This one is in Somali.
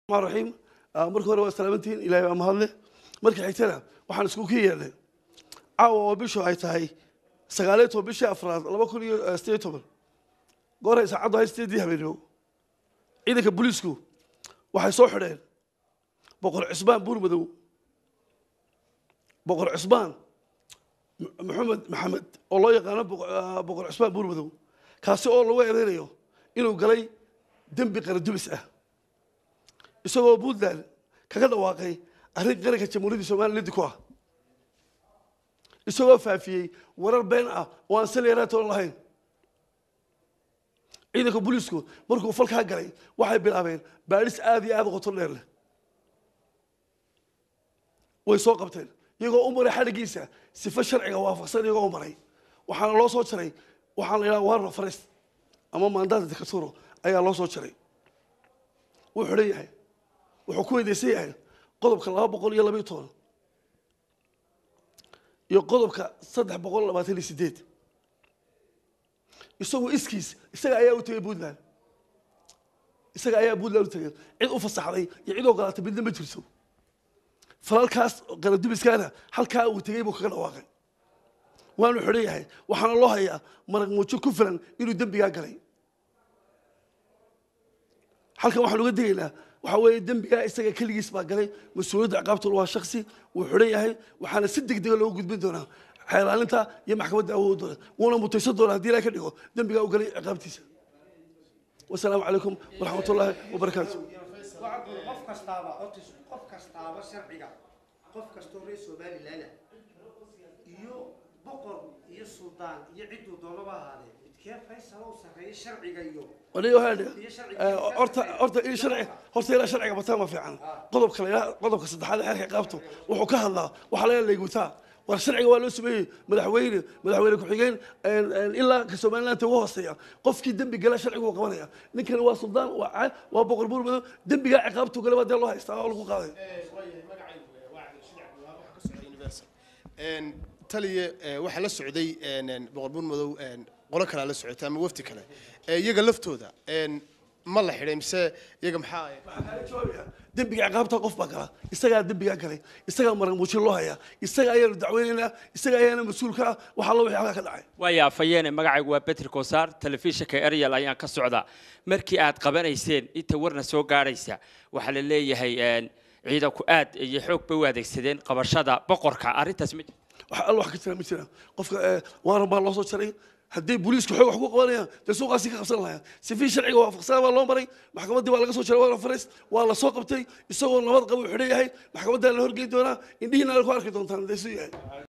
الرحمن الرحيم marka hore waa salaamantihiin ilaahay baa mahadle marka xigtana waxaan isku ka yeelnay caawa oo bishu ay tahay sagaaliyo toban bishii afraad laba kun iyo sideed toban goor ay saacaddu ahay sideedii habeenimo ciidanka booliisku waxay soo xidheen boqor cismaan buurmadow boqor cismaan maxamed maxamed oo loo yaqaano boqor cismaan buurmadow kaasi oo lagu ereynayo inuu galay dembi qaradubis ah isagoo puntland kaga dhawaaqay arrin qaranka jamhuuriyadda somaliya lidi ku ah isagoo faafiyey warar been ah oo aan saleeraatoon lahayn ciidanka booliisku markuu falkaa galay waxay bilaabeen baadhis aada iyo aada u qoto dheer leh way soo qabteen iyagoo u maray xadhigiisa sifo sharciga waafaqsan iyagoo u maray waxaana loo soo jaray waxaan la yidhaha warno farest ama maandaata dikaturo ayaa loo soo jaray wuu xidhan yahay wuxuu ku weydaysan yahay qodobka laba boqol iyo labaiyo toban iyo qodobka saddex boqol labaatan iyo sideed isagu iskiis isaga ayaa u tegay puntland isaga ayaa puntland u tegay cid u fasaxday iyo cid ogolaatay midna ma jirto falalkaas qaradubiskaana halkaa uu tegey buu kaga dhawaaqay waanu xidhan yahay waxaana loo hayaa marag muujo ku filan inuu dembigaa galay halkan waxaan uga degaynaa waxaa weeye dembigaa isaga keligiis baa galay mas-uuliyadda ciqaabtuna waa shaksi wuu xidhan yahay waxaana si deg dega loogu gudbin doonaa xeelaalinta iyo maxkamadda awood doona wuuna mutaysan doonaa haddii ilahay ka dhigo dembigaa u galay ciqaabtiisa wasalaamu calaykum waraxmat ullaahi wabarakaatu qof kastaaba horta qof kastaaba sharciga qof kastoo reer somaliland iyo boqor iyo suldaan iyo cidduu doonaba ahaadee midkee faysal u sarreeya sharciga iyo aniga waxaa dhihi horta horta in sharci horta ilaa sharciga bataa ma fiican qodobka la yidhaha qodobka saddexaad ee xeerka qaabto wuxuu ka hadlaa waxaa laga leegutaa war sharciga waa loo sameeyey madaxweyne madaxweyne ku-xigeen ilaa ka somaliland ugu hooseeya qofkii dembi gala sharcigu uu qabanaya ninkani waa suldaan waa ca waa boqor buurmado dembigaa ciqaabtu gale baa dee loo haystaa oo lagu qaaday taliye waxaa la socday boqor buurmadow qolo kalea la socotay ama wafdi kale iyaga laftooda ma la xidhay mise iyaga maxaa dembiga ciqaabta qof baa gala isagaa dembigaa galay isagaa marag muujin loo hayaa isaga ayaanu dacweynaynaa isaga ayaana mas-uulka ah waxaa loo wixii halkaa ka dhacay waaya afayeene magacaygu waa betri kosaar telefishinka eryal ayaan ka socdaa markii aad qabanayseen inta warna soo gaadhaysa waxaa la leeyahay ciidanku aad iyo xoog bay u adeegsadeen qabashada boqorka arrintaas ma wax alla wax ka jira ma jira qofka waaran baa loo soo jaray haddii booliisku xoog wax ku qabanayaan dee suuqaasi ka qabsan lahayaan sifii sharciga waafaqsanaa baa loo maray maxkamaddii baa laga soo jaray waana farest waa la soo qabtay isagoo nabad qaba u xidhan yahay maxkamaddaa la horgeyn doonaa indhihiina ku arki doontaan dee suu yahay